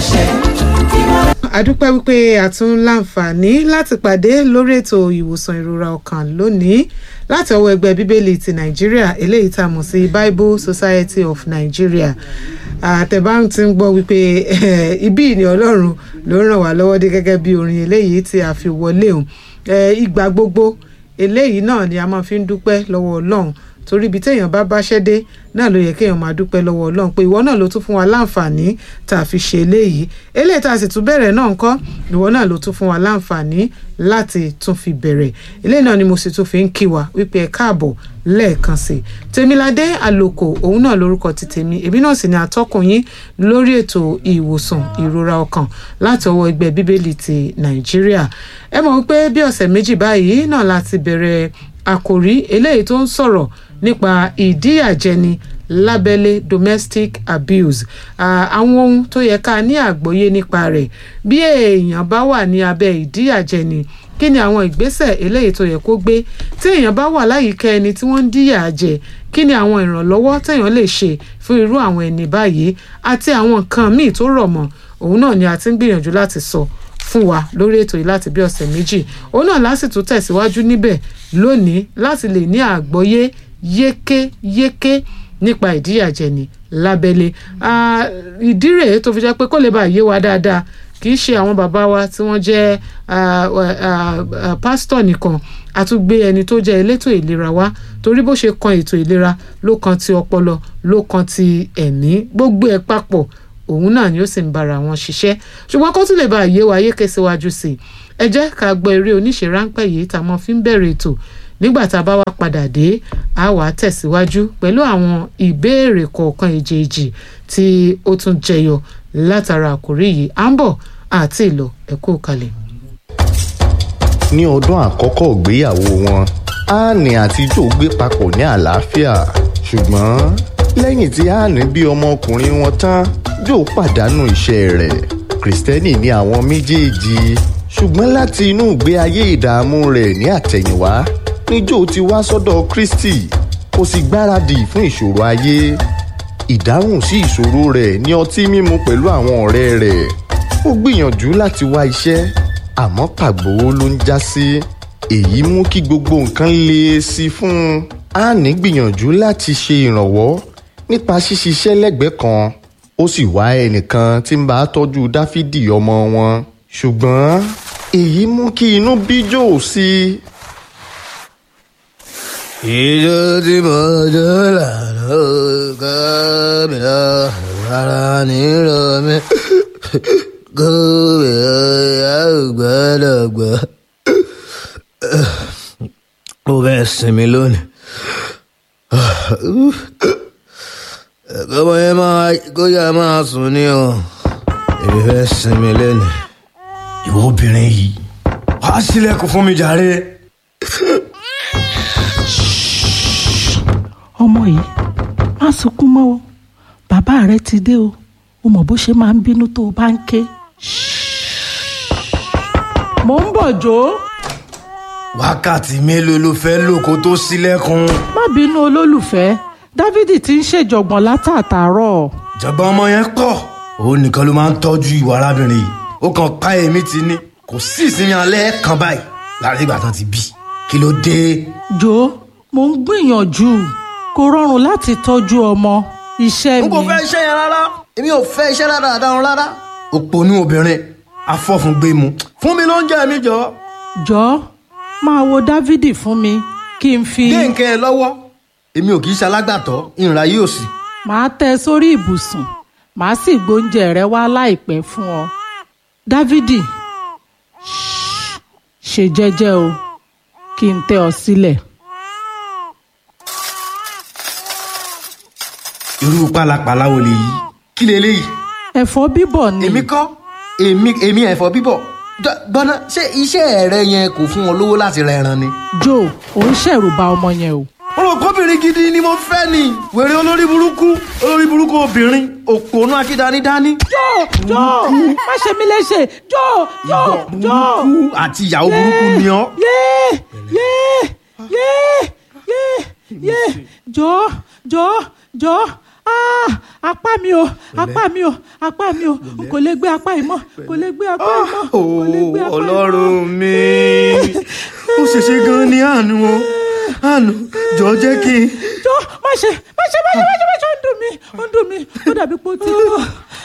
àṣẹ adúpẹ́ wípé a tún láǹfààní láti pàdé lórí ètò ìwòsàn ìrora ọkàn lónìí láti ọwọ́ ẹgbẹ́ bíbélì ti nàìjíríà eléyìí tá a mọ̀ sí bible society of nigeria àtẹ̀bá ti ń gbọ́ wípé ibí ni ọlọ́run ló ràn wá lọ́wọ́ dé gẹ́gẹ́ bí orin eléyìí tí a fi wọlé òun ìgbà gbogbo eléyìí náà ni a máa fi ń dúpẹ́ lọ́wọ́ ọlọ́run torí ibi téèyàn bá báṣẹ́ dé náà ló yẹ kéèyàn máa dúpẹ́ lọ́wọ́ ọlọ́run pé ìwọ náà ló tún fún wa láǹfààní tá a fi ṣe eléyìí eléyìí tá a sì tún bẹ̀rẹ̀ náà ńkọ́ ìwọ náà ló tún fún wa láǹfààní láti tún fi bẹ̀rẹ̀ eléyìí náà ni mo sì tún fi ń kí wa wípé ẹ káàbọ̀ lẹ́ẹ̀kan sí i tèmiládé àlòkò òun náà lórúkọ ti tèmi èmi náà sì ni atọ́kùn yín lórí ètò ìwòsàn ìrora ọkàn láti ọwọ́ ẹgbẹ́ bíbélì ti nàìjíríà ẹ mọ̀ wípé bí ọ̀sẹ̀ méjì báyìí náà láti bẹ̀rẹ̀ àkòrí eléyìí tó ń sọ̀rọ̀ nípa ìdíyàjẹni lábẹ́lé domestic abuse àwọn ohun tó yẹ ká ní àgbọ́yé nípa rẹ̀ bí èèyàn bá wà ní abẹ́ ìdíyàjẹni kí ni àwọn ìgbésẹ̀ eléyìí tó yẹ kó gbé tí èèyàn bá wà láyìíká ẹni tí wọ́n ń díyà jẹ kí ni àwọn ìrànlọ́wọ́ téèyàn lè ṣe fún irú àwọn ẹni báyìí àti àwọn nǹkan míì tó rọ̀ mọ́ òun náà ni a ti ń gbìyànjú láti sọ fún wa lórí ètò yìí láti bí ọ̀sẹ̀ méjì òun náà lásìtò tẹ̀síwájú níbẹ̀ lónìí láti lè ní àgbọ́yé yékéyéké nípa ìdíyàjẹni lábẹ́lé ìdí rèé tó fi jẹ́ pé kó lè bá yé wa dáadáa kì í ṣe àwọn bàbá wa tí wọ́n jẹ́ pásítọ̀ nìkan a tún gbé ẹni tó jẹ́ elétò ìlera wa torí bó ṣe kan ètò ìlera ló kan ti ọpọlọ ló kan ti ẹ̀mí gbogbo ẹ̀ papọ̀ òun náà ni ó sì ń bára wọn ṣiṣẹ́ ṣùgbọ́n kó tún lè bá yé wa yéké síwájú sí i ẹ jẹ́ ká gbọ́ eré oníṣe ráńpẹ́ yìí tá a mọ̀ fi ń bẹ̀rẹ̀ ètò nígbà tá a bá wá padà dé a wàá tẹ̀síwájú pẹ̀lú àwọn ìbéèrè kọ̀ọ̀kan èjèèjì tí ó tún jẹyọ látara àkórí yìí à ń bọ̀ àti ìlọ ẹ kú kalẹ̀. ní ọdún àkọ́kọ́ ìgbéyàwó wọn anne àti joe gbé papọ̀ ní àlàáfíà ṣùgbọ́n lẹ́yìn tí anne bí ọmọkùnrin wọn tán joe pàdánù iṣẹ́ rẹ̀ kristẹni ní àwọn méjèèjì ṣùgbọ́n láti inú ìgbé ayé ìdààmú rẹ̀ ní àtẹ̀yìnwá ni joe ti wá sọ́dọ̀ kristi kò sì gbáradì fún ìṣòro ayé ìdáhùn sí ìṣòro rẹ̀ ní ọtí mímu pẹ̀lú àwọn ọ̀rẹ́ rẹ̀ ó gbìyànjú láti wá iṣẹ́ àmọ́ pàgbó ló ń já sí èyí mú kí gbogbo nǹkan le sí fún un annie gbìyànjú láti ṣe ìrànwọ́ nípa ṣíṣiṣẹ́ lẹ́gbẹ̀ẹ́ kan ó sì wá ẹnìkan tí ń bá tọ́jú dáfídì ọmọ wọn ṣùgbọ́n èyí mú kí inú bí joe sí i ìjọ tí mo jọ lànà kábíyà rárá nílò mi gómìnà àgbàlagbà mo fẹ́ sinmi lónìí kọ́mọ yẹn máa kóyà máa sùn ní o èmi fẹ́ sinmi lónìí. ìwọ obìnrin yìí wàá sílẹ̀kùn fún mi jàre. ọmọ yìí má sunkún mọ́ o bàbá rẹ ti dé o o mọ̀ bó ṣe máa ń bínú tó o bá ń ké. mò ń bọ̀ jò ó. wákàtí mélòó ló fẹ́ lò kó tó sílẹ̀kùn. má bínú olólùfẹ́ dávidi ti ń ṣèjọ̀gbọ̀n látàtàárọ̀. ìjọba ọmọ yẹn pọ̀ òun nìkan ló máa ń tọ́jú ìwà arábìnrin yìí ó kàn pa èmi ti ní kò sí ìsinmi alẹ́ kan báyìí láti ìgbà tán ti bí kí ló dé. jò ó mò ń gbìyànjú kò rọrùn láti tọ́jú ọmọ iṣẹ́ mi. n kò fẹ́ iṣẹ́ yẹn rárá èmi ò fẹ́ iṣẹ́ dáadáa rárá. òpònú obìnrin afọ́fúngbẹ́mu fún mi ló ń jẹ́ mi jọ. jọ máa wo dávidi fún mi kí n fi. gé nǹkan ẹ lọ́wọ́ èmi ò kì í ṣalágbàtọ́ ìrìnà yóò sì. màá tẹ sórí ibùsùn màá sì gbóúnjẹ rẹ wá láìpẹ́ fún ọ. dávidi ṣe jẹ́jẹ́ o kí n tẹ ọ sílẹ̀. irú pálapàla wo lèyí kí leléyìí. ẹ̀fọ́ bíbọ̀ ni. èmi kọ́ èmi èmi ẹ̀fọ́ bíbọ̀ gbọ́dọ̀ ṣé iṣẹ́ rẹ yẹn kò fún wọn lówó láti ra ẹran ni. joe ò ń ṣẹ̀rù bà ọmọ yẹn o. olùkọ́bìnrin gidi ni mo fẹ́ ni wèrè olórí burúkú olórí burúkú obìnrin òpònú akídanidání. joe joe má ṣe mí léṣe joe joe joe. burúkú àti ìyàwó burúkú ni ọ́. yéé yéé yéé yéé yéé jọ jọ jọ Ah, apá mi o apá mi o apá mi o n kò lè gbé apá yìí mọ́ kò lè gbé apá yìí mọ́ kò lè gbé apá yìí mọ́. ọlọ́run mi ó ṣèṣe gan ni àánú o àánú jọ jẹ́ kí n. jọ má ṣe má ṣe má ṣe má ṣe má ṣe ó ń dùn mí ó ń dùn mí ó dàbí pé ó ti lọ.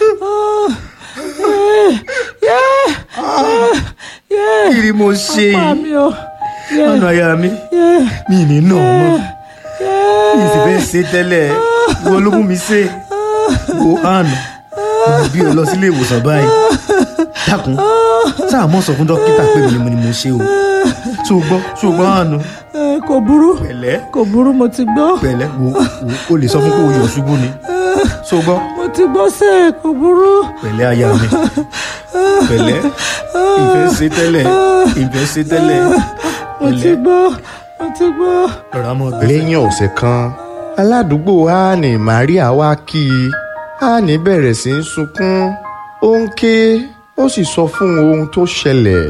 kí ni mo ṣe apá yìí mi o. Yeah, àánú aya mi yeah, mi ì ní nà ọ́ mọ́ yeah. mi ì sì fẹ́ ṣe tẹ́lẹ̀ wo ló mú mi ṣe wo àánú mo bí ọ lọ sílé ìwòsàn báyìí dákun sáà mọ̀ sọ fún dókítà pé mi ni mo ni mo ṣe o tó o gbọ́ tó o gbọ́ àánú Eh, kò burú pẹ̀lẹ́ kò burú mo ti gbọ́ pẹ̀lẹ́ wo wo o lè sọ fún pé o yọ̀ ṣubú ni tó o gbọ́ mo ti gbọ́ sẹ́ kò burú. pẹ̀lẹ́ aya mi pẹ̀lẹ́ ìfẹ́ ṣe tẹ́lẹ̀ ìfẹ́ ṣe tẹ́lẹ̀ mo ti pẹ̀lẹ́ gbọ́ mo ti gbọ́. rọra mọ́ bẹ́ẹ̀. lẹ́yìn ọ̀sẹ̀ kan aládùúgbò annie maria wá kí i annie bẹ̀rẹ̀ sí í sunkún ó ń ké ó sì sọ fún ohun tó ṣẹlẹ̀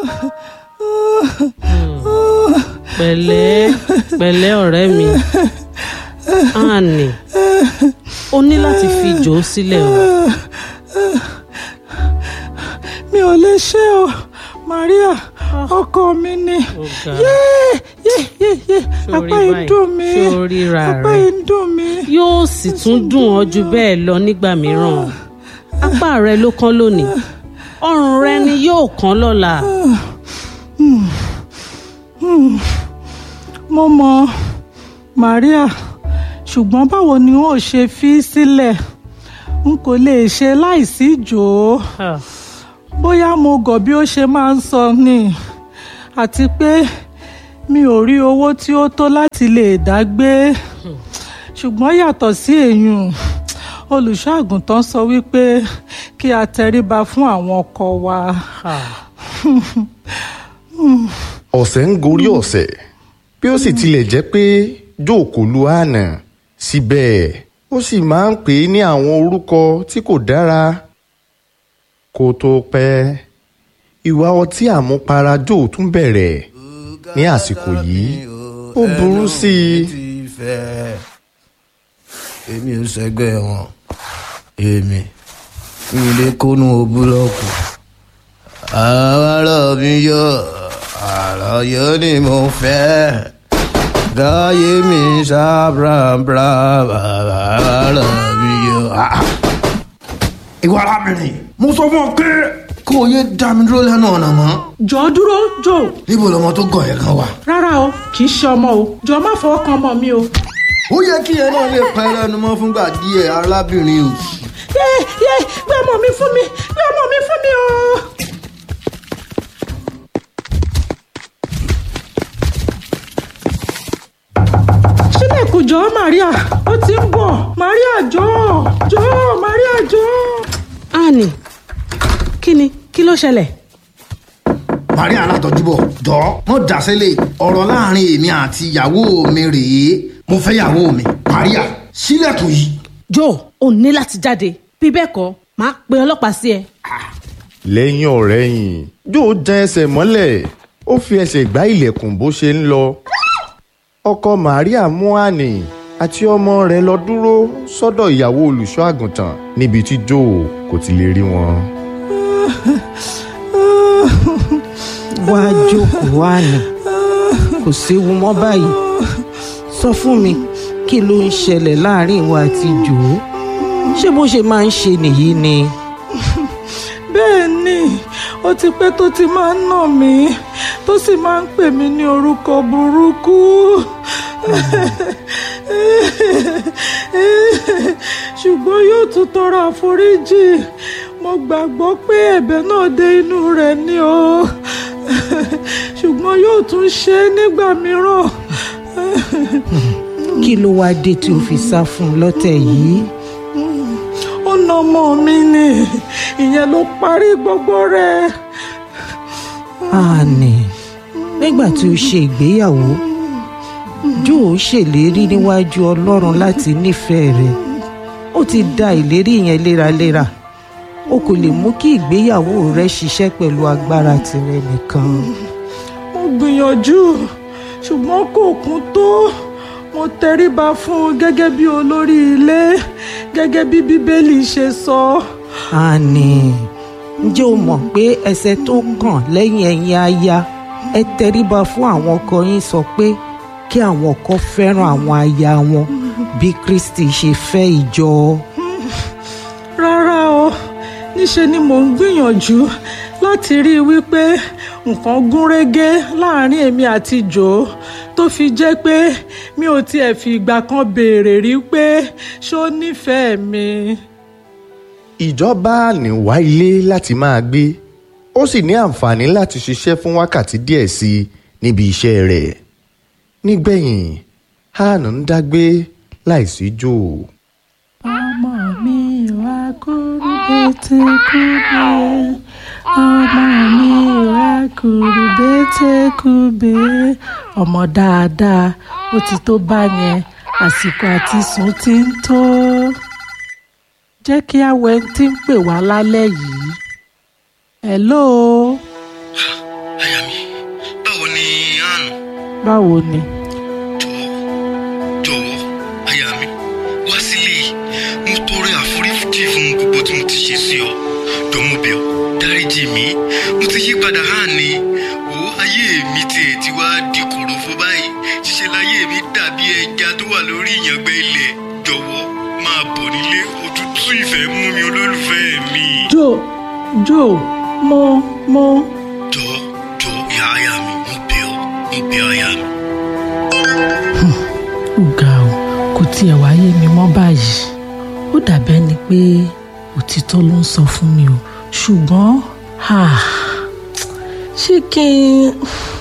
pẹ̀lẹ́ pẹ̀lẹ́ ọ̀rẹ́ mi Annie o ní láti fi jò ó sílẹ̀ o mi ò lè ṣe o maria ọkọ mi ni Ọ̀gá. yéé yéé yéé yéé Ṣorí apá yìí báyìí, dùn mí ṣorí ra apá rẹ̀. yìí dùn mí. yóò sì tún dùn ọ́ ju bẹ́ẹ̀ lọ nígbà mìíràn apá rẹ ló kán lónìí ọrùn rẹ ni yóò kán lọ́la mo mọ maria ṣùgbọ́n báwo ni n ó ṣe fi í sílẹ̀ n kò lè ṣe láìsí jòó Ah, bóyá mo gọ̀ bí ó ṣe máa ń sọ ni àti pé mi ò rí owó tí ó tó láti lè dá gbé ṣùgbọ́n yàtọ̀ sí èyùn olùṣọ́ àgùntàn sọ wípé kí a tẹríba fún àwọn ọkọ wa. ah. ọ̀sẹ̀ ń gorí ọ̀sẹ̀ bí ó sì tilẹ̀ jẹ́ pé joe kò lu anna síbẹ̀ ó sì máa ń pè é ní àwọn orúkọ tí kò dára kó tó pẹ́ ìwà ọtí àmupara joe tún bẹ̀rẹ̀ ní àsìkò yìí ó burú sí i ti fẹ́ èmi ò sẹ́gbẹ́ wọn èmi mi lè kónú búlọ́ọ̀kù àárọ̀ mi yọ àlàyé ni mo fẹ́ gáyé mi ṣàbàbà àárọ̀ mi yọ. ìwà arábìnrin mo sọ fún ọ pé kó o yé dá mi dúró lẹ́nu ọ̀nà mọ́ jọ dúró jò níbo lọmọ tó gọ̀ ẹ̀ kan wà. rárá o kì í ṣe ọmọ o jọ má fọwọ́ kan ọmọ mi o. ó yẹ kí ẹ náà lè pa ẹlẹ́nu mọ́ fúngbà díẹ̀ arábìnrin òsì. yé yé gbé ọmọ mi fún mi gbé ọmọ mi fún mi o. sílẹ̀kùn jọ maria ó ti ń bọ̀ maria jọ jọ maria jọ. Annie kí ni kí ló ṣẹlẹ̀ maria alátọ́júbọ̀ jọ mọ́ dàsílẹ̀ ọ̀rọ̀ láàrin èmi àti ìyàwó mi rèé mo fẹ́ ìyàwó mi maria sílẹ̀kùn yìí. Joe ò ní láti jáde bí bẹ́ẹ̀ kọ́ máa pe ọlọ́pàá sí ẹ lẹ́yìn ọ̀rẹ́yìn joe jẹ́ ẹsẹ̀ mọ́lẹ̀ ó fi ẹsẹ̀ gbá ilẹ̀kùn bó ṣe ń lọ ọkọ maria mú annie àti ọmọ rẹ̀ lọ dúró sọ́dọ̀ ìyàwó olùṣọ́ àgùntàn níbi tí joe kò ti lè rí wọn. wá jókòó wá ní kò séwu mọ́ báyìí sọ fún mi kí ló ń ṣẹlẹ̀ láàrin ìwà àti jòó ṣé bó ṣe máa ń ṣe nìyí ni bẹ́ẹ̀ ni ó ti pẹ́ tó ti máa ń nà mí tó sì máa ń pè mí ní orúkọ burúkú ṣùgbọ́n yóò tún tọrọ àforíjì mo gbàgbọ́ pé ẹ̀bẹ̀ náà dé inú rẹ̀ ni o ṣùgbọ́n yóò tún ṣe é nígbà mìíràn kí ló wáá dé tí o fi sá fún un lọ́tẹ̀ yìí ó na ọmọ mi ni ìyẹn ló parí gbogbo rẹ̀. àní nígbà tí o ṣe ìgbéyàwó jóò ṣèlérí níwájú ọlọ́run láti nífẹ̀ẹ́ rẹ̀ ó ti da ìlérí yẹn léraléra o kò lè mú kí ìgbéyàwó rẹ ṣiṣẹ́ pẹ̀lú agbára tirẹ̀ nìkan mo gbìyànjú ṣùgbọ́n kò kún tó mo mo tẹríba fún un gẹ́gẹ́ bí olórí ilé gẹ́gẹ́ bí bíbélì ṣe sọ. àní ǹjẹ́ o mọ̀ pé ẹsẹ̀ tó kàn lẹ́yìn ẹ̀yin aya ẹ tẹríba fún àwọn ọkọ yín sọ pé kí àwọn ọkọ fẹ́ràn àwọn aya wọn bí kristi ṣe fẹ́ ìjọ. rárá o níṣe ni mò ń gbìyànjú láti rí i wípé nǹkan gún régé láàrin èmi àti jò tó fi jẹ́ pé mi ò tiẹ̀ fi ìgbà kan béèrè rí pé ṣó nífẹ̀ẹ́ mi. ìjọba ní wá ilé láti máa gbé ó sì ní àǹfààní láti ṣiṣẹ́ fún wákàtí díẹ̀ sí i níbi iṣẹ́ rẹ̀ nígbẹ̀yìn han ń dágbé láìsí jò. ọmọ mi wá kúrú bété kúbe ọmọ mi wá kúrú bété kúbe ọmọ dáadáa ó ti tó báyẹn àsìkò àti sùn ti ń tó jẹ́ kí awẹ́ tí ń pè wá lálẹ́ yìí hello àyà mi báwo ni àánú báwo ni jọ̀wọ́ jọ̀wọ́ àyà mi wá sílé mo tọrọ àforíjì fún gbogbo tí mo ti ṣe sí ọ jọ mo bẹ̀ ọ́ dáríjì mi mo ti yí padà hàn ní wo ayé mi tiẹ̀ ti wá di kòròfo báyìí ṣíṣe láyé mi dàbí ẹja tó wà lórí ìyàngbẹ́ ilẹ̀ jọ̀wọ́ máa bọ̀ nílé òtútù ìfẹ́ mú mi olólùfẹ́ mi. jo jo mo mo jọ jọ ìyá àyà mi mo bẹ̀ ọ́ mo bẹ̀ ọ́ àyà mi. ó ga ọ kò tiẹ̀ wáyé mi mọ́ báyìí ó dàbẹ́ ni pé òtítọ́ ló ń sọ fún mi o ṣùgbọ́n ah, ṣé kí n.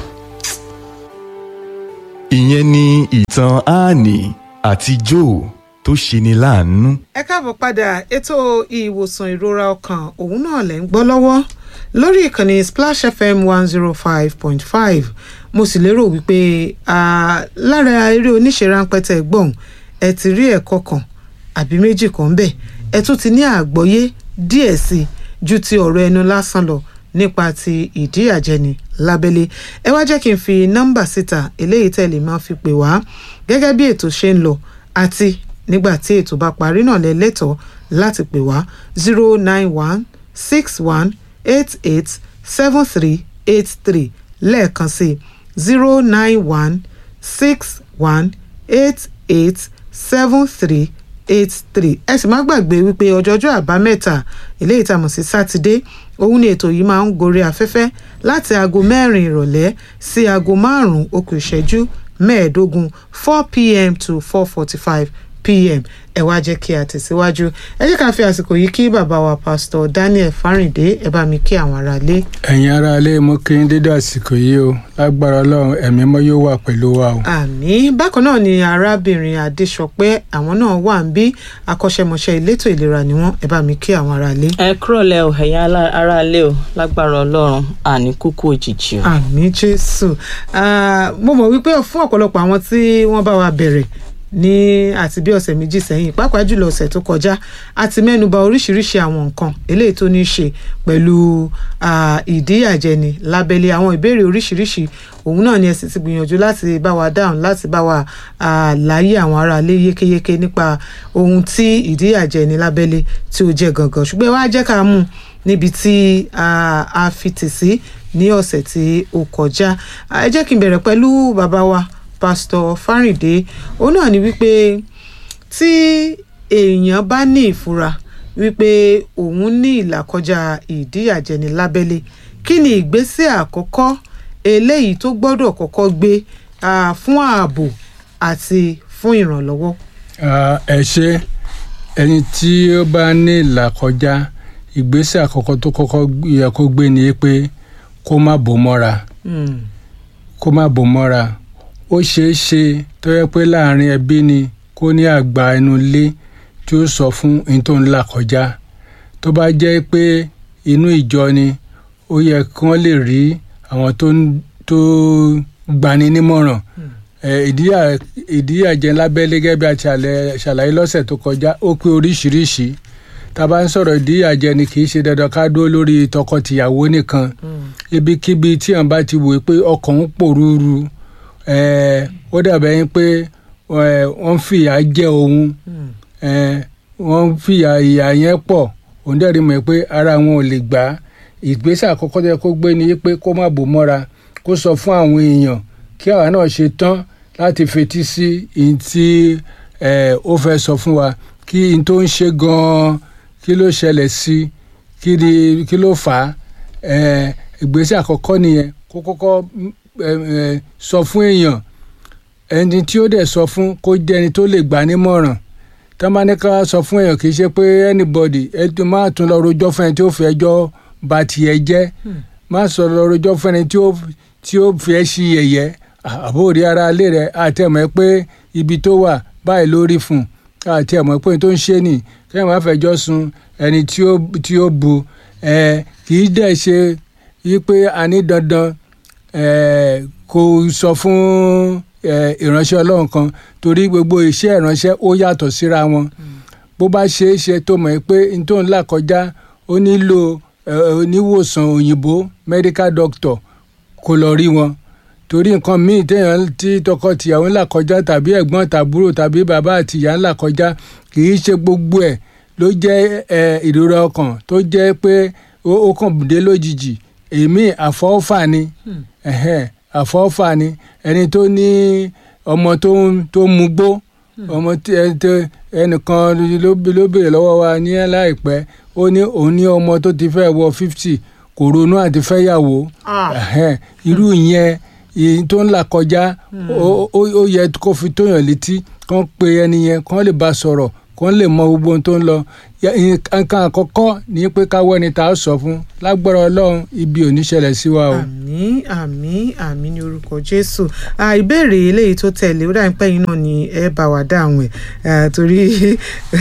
ìyẹn ni ìtàn áàní àti joe tó ṣeni láàánú. ẹ káàbọ̀ padà ètò ìwòsàn ìrora ọkàn òun náà lẹ́ ń gbọ́ lọ́wọ́ lórí ìkànnì splash fm one zero five point five mo sì lérò wípé ah, lára eré oníṣe ráńpẹ́ tẹ̀ gbọ̀n ẹ ti rí ẹ̀kọ́ kan àbí méjì kan bẹ́ẹ̀ ẹ tún ti ní àgbọ́yé díẹ̀ sí i ju ti ọ̀rọ̀ ẹnu lásán lọ nípa ti ìdíyàjẹni lábẹ́lé ẹ wá jẹ́ kí n fi nọ́mbà síta eléyìí tẹ̀lé máa fi pè wá gẹ́gẹ́ bí ètò ṣe ń lọ àti nígbà tí ètò bá parí náà lẹ lẹ́tọ̀ọ́ láti pè wá zero nine one six one eight eight seven three eight three lẹ́ẹ̀kan sí zero nine one six one eight eight seven three eight three ẹ sì má gbàgbé wípé ọjọ́jọ́ àbámẹ́ta eléyìí tá a mọ̀ sí sátidé òun ni ètò yìí máa ń gorí afẹ́fẹ́ láti aago mẹ́rin ìrọ̀lẹ́ sí aago márùn-ún okù ìṣẹ́jú mẹ́ẹ̀ẹ́dógún four pm to four forty five pm ẹ wá jẹ́ kí a tẹ̀síwájú ẹ jẹ́ ká fi àsìkò yìí kí bàbá wa pásítọ̀ daniel fáríndé ẹ bá mi kí àwọn aráalé. ẹ̀yin aráalé mo kí n dédé àsìkò yìí o lágbára ọlọ́run ẹ̀mí mọ́ yóò wà pẹ̀lú wa o. àmì bákan náà ni arábìnrin adéṣọpẹ́ àwọn náà wà ń bí akọ́ṣẹ́mọṣẹ́ elétò ìlera ni wọ́n ẹ bá mi kí àwọn aráalé. ẹ kúrò lẹ o ẹ̀yin alá- aráalé o lágbára ọlọ́run àní kúkú òjijì o. àmì jésù Ah, mo mọ̀ wípé fún ọ̀pọ̀lọpọ̀ àwọn tí wọ́n bá wa bẹ̀rẹ̀ ní àti bí ọ̀sẹ̀ méjì sẹ́yìn pàápàá jùlọ ọ̀sẹ̀ tó kọjá a ti mẹ́nuba oríṣiríṣi àwọn nǹkan eléyìí tó ní í ṣe pẹ̀lú ah, ìdíyàjẹni lábẹ́lé àwọn ìbéèrè oríṣiríṣi òun náà ni ẹ sì ti gbìyànjú láti bá wa dáhùn láti bá wa ah, láyé àwọn aráalé yékéyéké nípa ohun tí ìdíyàjẹni lábẹ́lé tí ó jẹ́ gangan ṣùgbọ́n ẹ wá jẹ́ ká mú un níbi tí ah, a fi tì sí ní ọ̀sẹ̀ tí ó kọjá Ah, ẹ jẹ́ kí n bẹ̀rẹ̀ pẹ̀lú bàbá wa pásítọ̀ fáríndé òun náà ni wípé tí èèyàn bá ní ìfura wípé òun ní ìlàkọjá ìdíyàjẹni lábẹ́lé kí ni ìgbésẹ̀ àkọ́kọ́ eléyìí tó gbọ́dọ̀ kọ́kọ́ gbé ah, fún ààbò àti fún ìrànlọ́wọ́. Ah, ẹ ṣe ẹni tí ó bá ní ìlàkọjá ìgbésẹ̀ àkọ́kọ́ tó kọ́kọ́ yẹ kó gbé ni pé kó má bò mọ́ra Hmm. kó má bò mọ́ra ó ṣeé ṣe tó yẹ pé láàrin ẹbí ni kó ní àgbà inú ilé tí ó sọ fún ohun tó ń là kọjá tó bá jẹ́ pé inú ìjọ ni ó yẹ kí wọ́n lè rí àwọn tó ń tó gbani nímọ̀ràn Eh, ìdíyà- ìdíyàjẹ lábẹ́lé gẹ́gẹ́ bí a ṣàlẹ̀- ṣàlàyé lọ́sẹ̀ tó kọjá ó pé oríṣiríṣi tá a bá ń sọ̀rọ̀ ìdíyàjẹ ni kì í ṣe dandan ká dúró lórí tọkọ-tìyàwó nìkan ibikíbi tí àwọn bá ti wò pé ọkàn ń pòrúurú eh, ó dàbẹ̀ yín pé ẹ, wọ́n fìyà jẹ òun ẹ, wọ́n fìyà ìyà yẹn pọ̀ òun dẹ́rìí mọ̀ pé ara wọn ò lè gbà á ìgbésẹ̀ àkọ́kọ́ tó yẹ kó gbé ni pé kó má bò mọ́ra kó sọ fún àwọn èèyàn kí àwa náà ṣe tán láti fetí sí ihun tí ẹ, ó fẹ́ sọ fún wa kí ihun tó ń ṣe gan-an kí ló ṣẹlẹ̀ sí i kí ni kí ló fà á ẹ, ìgbésẹ̀ àkọ́kọ́ nìyẹn kó kọ́kọ́ mm, ẹ, ẹ, sọ fún èèyàn ẹni tí ó dẹ̀ sọ fún kó jẹ́ ẹni tó lè gbà nímọ̀ràn tá a bá ní ká sọ fún èèyàn kì í ṣe pé anybody ẹ tó máa tún lọ rojọ́ fún ẹni tí ó fi ẹjọ́ ba tiẹ̀ jẹ́ má sọ lọ rojọ́ fún ẹni tí ó tí ó fi ẹ́ sí yẹ̀yẹ́ àbórí ara ilé rẹ̀ àtẹ̀mọ́ pé ibi tó wà báyìí lórí fún àtẹ̀mọ́ pé tó ń ṣe nì kẹ́hìn má fẹjọ́ sun ẹni tí ó tí ó bu ẹ kì í dẹ̀ ṣe yí pé a ní dandan ẹ kó sọ fún ẹ ìránṣẹ́ ọlọ́run kan torí gbogbo iṣẹ́ ìránṣẹ́ ó yàtọ̀ síra wọn bó bá ṣe é ṣe tó mọ̀ pé n tó ń là kọjá ó nílò ẹ, oníwòsàn òyìnbó medical doctor kó lọ rí wọn torí nǹkan míì téèyàn tí tọkọtìyàwó ń là kọjá tàbí ẹ̀gbọ́n tàbúrò tàbí bàbá àtìyá ń là kọjá kì í ṣe gbogbo ẹ̀ ló jẹ́ ẹ, ìrora ọkàn tó jẹ́ pé ó ó kàn dé lójijì èmi àfọ́fà ni ẹ̀hẹ́n, àfọ́fà ni ẹni tó ní ọmọ tó ń tó ń mugbó ọmọ tí ẹ tó ẹnìkan ló ló béèrè lọ́wọ́ wa ní láìpẹ́ ó ní òun ní ọmọ tó ti fẹ́ wọ fifty kò ronú àti fẹ́yàwó ẹ̀hẹ́n, irú ìyẹn èyí tó ń là kọjá ó ó- ó yẹ kó fi tóyàn létí kán pe ẹni yẹn kán lè bá sọ̀rọ̀ kán lè mọ gbogbo ohun tó ń lọ Ya- nǹkan àkọ́kọ́ ní pé káwọ́ ẹni tá a sọ fún lágbára ọlọ́run ibi ò ní ṣẹlẹ̀ sí wa o. àmín àmín àmín ní orúkọ jésù Ah, ìbéèrè eléyìí tó tẹ̀lé ó dàbí pé yín náà ni ẹ bá wa dáhùn ẹ̀ Ah, torí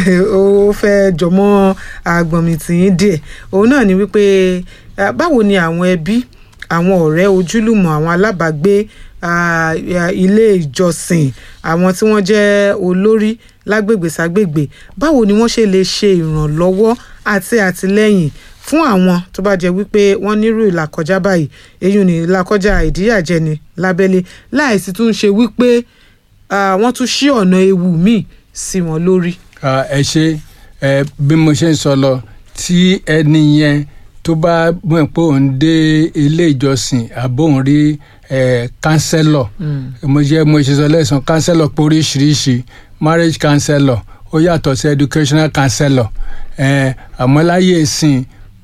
ó fẹ́ jọmọ́ agbọ̀nmìtìyín díẹ̀ òun náà ni wípé ah, báwo ni àwọn ẹbí àwọn ọ̀rẹ́ ojúlùmọ̀ àwọn alábàágbé ah, ah, ilé ìjọsìn àwọn tí wọ́n jẹ́ olórí lágbègbè ságbègbè báwo ni wọ́n ṣe lè ṣe ìrànlọ́wọ́ àti àtìlẹ́yìn fún àwọn tó bá jẹ́ wípé wọ́n nírú ìlàkọjá báyìí èyí ni ìlàkọjá ìdíyàjẹni lábẹ́lé láìsí tún ṣe wípé ah, wọ́n tún ṣí ọ̀nà ewu míì sí wọn lórí. Ah, ẹ ṣe ẹ bí mo ṣe ń sọ lọ tí ẹni yẹn tó bá mọ̀ pé òun dé ilé ìjọsìn àbóhùn rí ẹ kánsẹ́lọ̀ mo jẹ́ mo ṣe sọ lẹ́sàn kánsẹ́lọ̀ pé oríṣiríṣi marriage counselor ó yàtọ̀ sí educational counselor ẹ àmọ́ láyé ìsìn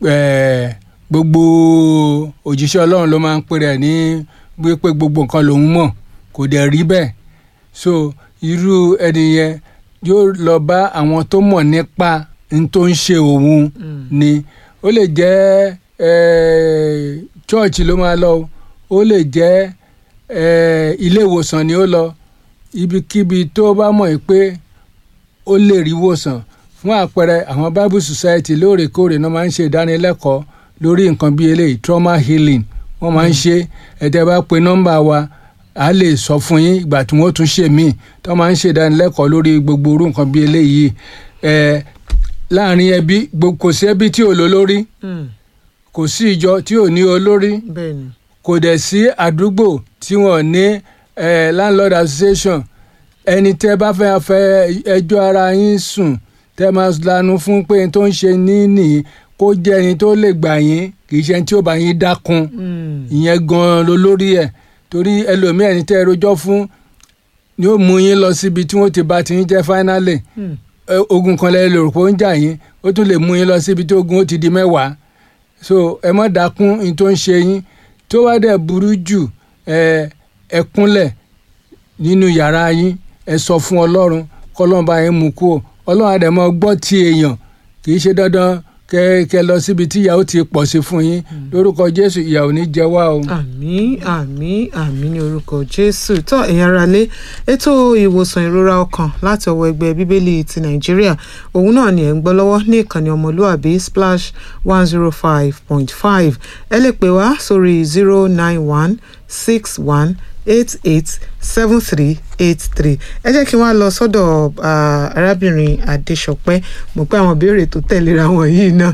ẹ gbogbo òjíṣẹ́ ọlọ́run ló máa ń pè rẹ̀ ní wípé gbogbo nǹkan lòun mọ̀ kò dẹ̀ rí bẹ́ẹ̀ so irú ẹni yẹn yóò lọ bá àwọn tó mọ̀ nípa n tó ń ṣe òun ni ó lè jẹ́ eh, chọ́ọ̀chì ló máa lọ o, ó lè jẹ́ eh, ilé ìwòsàn ni ó lọ ibikíbi tó bá mọ̀ pé ó lè rí ìwòsàn fún àpẹẹrẹ àwọn bible society lóòrèkóòrè náà máa ń ṣe ìdánilẹ́kọ̀ọ́ lórí nǹkan bíi eléyìí trauma healing wọ́n máa ń ṣe ẹ̀tẹ́ bá pe nọ́mbà wa a lè sọ fún yín ìgbà tí wọ́n tún ṣe míì tó máa ń ṣe ìdánilẹ́kọ̀ọ́ lórí gbogbo orú nǹkan bíi eléyìí ẹ̀ láàrin ẹbí gbo- kò sí ẹbí tí ò lólórí kò sí ìjọ tí ò ní olórí bẹ́ẹ̀ni kò dẹ̀ sí àdúgbò tí wọ́n ní eh, landlord association ẹni tẹ́ bá fẹ́ fẹ́ ẹjọ́ ara yín sùn tẹ́ máa lanu fún pé n tó ń ṣe ní nìyí kó jẹ́ ẹni tó lè gbà yín kì í ṣe ẹni tí ó bá yín dákun ìyẹn gan-an ló lórí ẹ̀ torí ẹlòmíì ẹni tẹ́ ẹ rojọ́ fún ni ó mú yín lọ síbi tí wọ́n ti bá ti yín jẹ́ finally ẹ, ogun kan lẹ́yìn lòrò pé ó ń jà yín ó tún lè mú yín lọ síbi tí ogun ó ti di mẹ́wàá so ẹ má dákún ní tó ń ṣe yín tó wá dẹ̀ burú jù ẹ ẹ kúnlẹ̀ nínú yàrá yín ẹ sọ fún ọlọ́run kọ́lọ́run bá yín mú kú o ọlọ́run àdẹ̀mọ́ gbọ́ ti èèyàn kì í ṣe dandan kẹ kẹ lọ síbi tí ìyàwó ti pọ̀ sí fún yín lórúkọ jésù ìyàwó ní jẹ wá o. àmín àmín àmín ní orúkọ jésù tó ẹ̀yin ará lé ètò ìwòsàn ìrora ọkàn láti ọwọ́ ẹgbẹ́ bíbélì ti nàìjíríà òun náà ni ẹ̀ ń gbọ́ lọ́wọ́ ní ìkànnì ọmọlúàbí splash one zero five point five ẹ lè pè wá sórí zero nine one six one eight eight seven three eight three ẹ jẹ́ kí n wá lọ sọ́dọ̀ ah, arábìnrin adéṣọpẹ́ mo pé àwọn ìbéèrè tó tẹ̀léra wọn yìí náà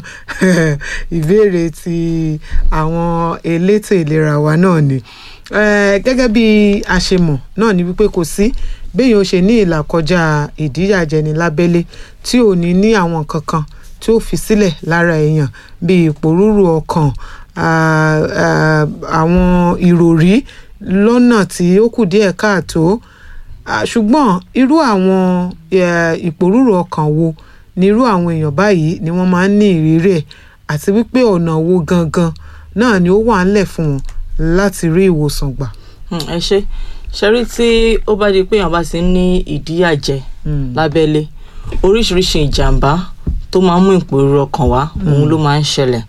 ìbéèrè ti àwọn elétò ìlera wa náà ni Eh, gẹ́gẹ́ bí a ṣe mọ̀ náà ni wípé kò sí béèyàn ó ṣe ní ìlàkọjá ìdíyàjẹni lábẹ́lé tí ò ní ní àwọn nǹkan kan tí ó fi sílẹ̀ lára èèyàn bíi ìpòrúurú ọkàn ah, ah, àwọn ìròrí lọ́nà tí ó kù díẹ̀ káàtó Ah, ṣùgbọ́n irú àwọn eh, ìpòrúurú ọkàn wo ni irú àwọn èèyàn báyìí ni wọ́n máa ń ní ìrírí ẹ̀ àti wípé ọ̀nà wo gangan náà ni ó wà ńlẹ̀ fún wọn láti rí ìwòsàn gbà. Hmm, ẹ ṣe ṣẹ́rí tí ó bá di pé èèyàn bá ti ń ní ìdíyàjẹ lábẹ́lé oríṣiríṣi ìjàmbá tó máa ń mú ìpòrúurú ọkàn wá òun ló máa ń ṣẹlẹ̀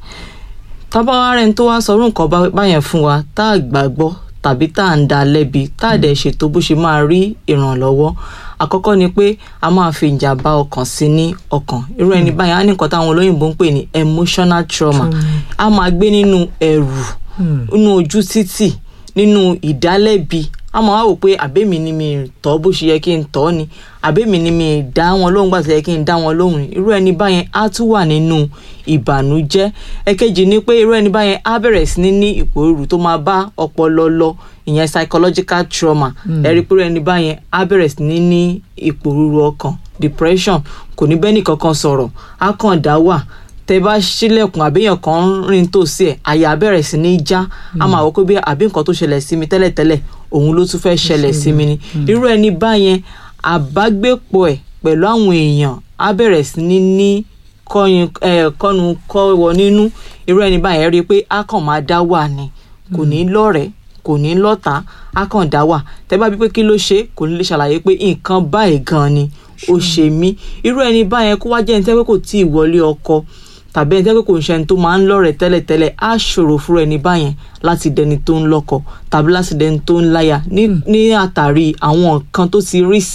tábà wá rẹni tó wá sọrú nǹkan bá- báyẹn fún wa tá a gbàgbọ́ tàbí tá à ń dá lẹ́bi tá a dẹ̀ ṣètò bó ṣe máa rí ìrànlọ́wọ́ àkọ́kọ́ ni pé a máa fi ìjàmbá ọkàn sí ní ọkàn irú ẹni báyẹn á ní nǹkan táwọn olóyìnbó ń pè ní emotional trauma a máa gbé nínú ẹ̀rù nínú ojú títì nínú ìdálẹ́bi a máa wá wò pé àbẹ́mi ni mi tọ́ bó ṣe yẹ kí n tọ́ ni àbẹ́mi ni mi dá wọn lóhùn gbà tó yẹ kí n dá wọn lóhùn ni irú ẹni báyẹn á tún wà nínú ìbànújẹ́ ẹ̀kejì ni pé irú ẹni báyẹn á bẹ̀rẹ̀ sí ní ní ìpòrúurú tó máa bá ọpọlọ lọ ìyẹn psychological trauma ẹ rí i pé irú ẹni báyẹn á bẹ̀rẹ̀ sí ní ní ìpòrúurú ọkàn depression kò ní bẹ́ẹ̀ nìkankan sọ̀rọ̀ á kàn dá wà tẹ bá ṣílẹ̀kùn àbíyàn kan ń rìn tòsí ẹ̀ àyà bẹ̀rẹ̀ sí ní já a máa wọ pé bí àbí nǹkan tó ṣẹlẹ̀ sí mi tẹ́lẹ̀tẹ́lẹ̀ òun ló tún fẹ́ ṣẹlẹ̀ sí mi ni irú ẹni báyẹn àbágbépọ̀ ẹ̀ pẹ̀lú àwọn èèyàn á bẹ̀rẹ̀ sí ní ní kọyìn ẹ kọnu kọwọ nínú irú ẹni báyẹn rí i pé á kàn máa dá wà ni kò ní lọ́rẹ̀ẹ́ kò ní lọ́tà á kàn dá wà tẹ bá bí pé kí ló ṣe kò ní lè ṣàlàyé pé nǹkan báyìí gan ni ó ṣe mí irú ẹni báyẹn kó wá jẹ́ ẹni tẹ́ pé kò tí ì wọlé ọkọ tàbí ẹni tẹ́ pé kò ń ṣe ẹni tó máa ń lọ́rẹ̀ẹ́ tẹ́lẹ̀tẹ́lẹ̀ á ṣòro fún ẹni báyẹn láti dẹni tó ń lọ́kọ tàbí láti dẹni tó ń láya ní ní àtàrí àwọn nǹkan tó ti rí